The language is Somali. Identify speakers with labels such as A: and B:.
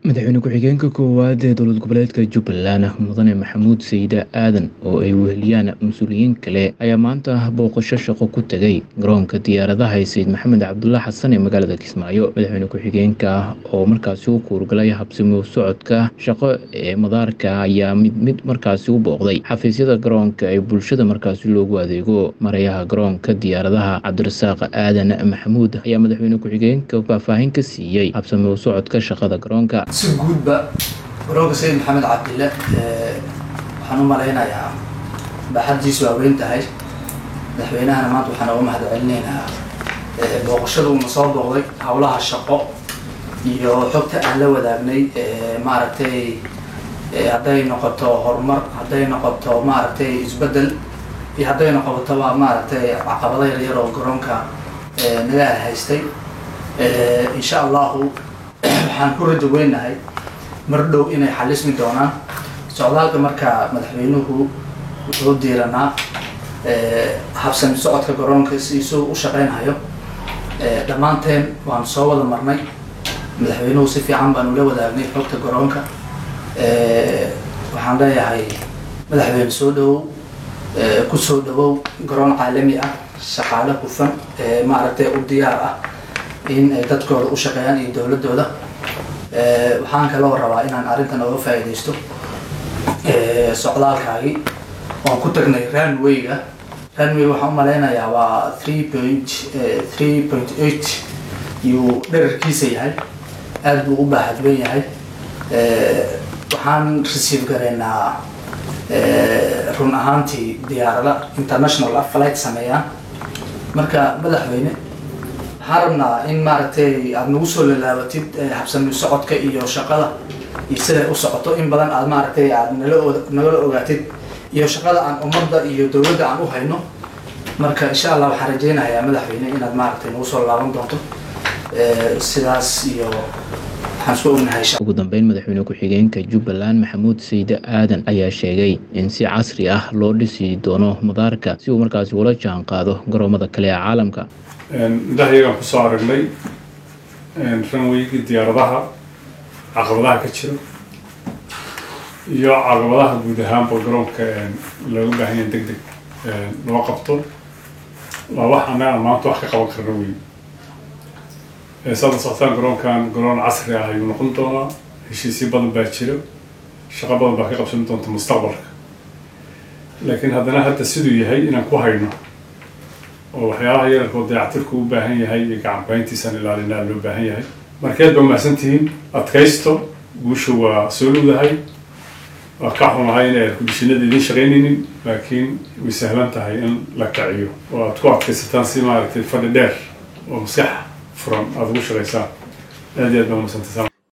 A: madaxweyne ku-xigeenka koowaad ee dowlad goboleedka jubbaland mudane maxamuud sayide aadan oo ay weheliyaan mas-uuliyiin kale ayaa maanta booqasho shaqo ku tegay garoonka diyaaradaha sayid maxamed cabdulla xasan ee magaalada kismaayo madaxweyne ku-xigeenka oo markaasi u kuurgalay habsimo socodka shaqo ee madaarka ayaa mid mid markaasi u booqday xafiisyada garoonka ee bulshada markaasi loogu adeego marayaha garoonka diyaaradaha cabdirasaaq aadan maxamuud ayaa madaxweyne ku-xigeenka faahfaahin ka siiyey habsimo socodka shaqada garoonka
B: si guudba garoonka sayid maxamed cabdille waxaan u malaynayaa baaxaddiisu waa weyn tahay madaxweynahana maanta waxaan uga mahad celinaynaa booqashada uuna soo booqday howlaha shaqo iyo xogta aan la wadaagnay maaragtay hadday noqoto horumar hadday noqoto maaragtay isbeddel iyo hadday noqotoba maaragtay caqabado yaryar oo garoonka naga haystay insha allahu waxaan ku rajo weynahay mar dhow inay xalismi doonaan socdaalka marka madaxweynuhu wuxuu diiranaa habsami socodka garoonka siisuu u shaqeynhayo dhammaanteen waan soo wada marnay madaxweynuhu si fiican baan ula wadaagnay xogta garoonka waxaan leeyahay madaxweyne soo dhawow ku soo dhawow garoon caalami ah shaqaale hufan maaragtay u diyaar ah in ay dadkooda u shaqeeyaan iyo dowladooda waxaan kaloo rabaa inaan arrintan oga faa'iidaysto socdaalkaagii waan ku tagnay runwayga runway waxaan u malaynayaa waa three point three point eight yuu dherarkiisa yahay aada buu u baahadwen yahay waxaan receive garaynaa run ahaantii diyaarada international flight sameeyaan marka madaxweyne waxaan rabnaa in maaragtay aada nagu soo lalaabatid habsami socodka iyo shaqada iyo siday u socoto in badan aad maaragtay aad nala nagala ogaatid iyo shaqada aan ummadda iyo dowladda aan u hayno marka insha allah waxaan rajeynayaa madaxweyne inaad maaragtay nagu soo laaban doonto sidaas iyo waxaan isku ognahay
A: ugu dambeyn madaxweyne ku-xigeenka jubbaland maxamuud sayide aadan ayaa sheegay in si casri ah loo dhisi doono madaarka si uu markaasi ula jaan qaado garoomada kale ee caalamka
C: indhahayagaan kusoo aragnay ranweygii diyaaradaha caqabadaha ka jira iyo caqabadaha guud ahaanba garoonka looga baahan yahay deg deg loo qabto waa wax annaga aan maanta wax ka qaban karna wey saada socotaan garoonkan garoon casri ah ayuu noqon doonaa heshiisyo badan baa jira shaqo badan baa ka qabsan doonta mustaqbalka laakiin haddana hadda siduu yahay inaan ku hayno oo waxyaabaha yararkoo dayactirku u baahan yahay iyo gacanbayntiisaan ilaalinaa loo baahan yahay markeed ba mahadsantihiin adkaysto guusha waa soo dhowdahay waa ka xumahay in airkudishinada idiin shaqaynaynin laakiin way sahlan tahay in la kaciyo oo aad ku adkaysataan si maaragtay fadhi dheer oo maskax furan aada ugu shaqaysaan aad iyo aad baa mahadsantaysaan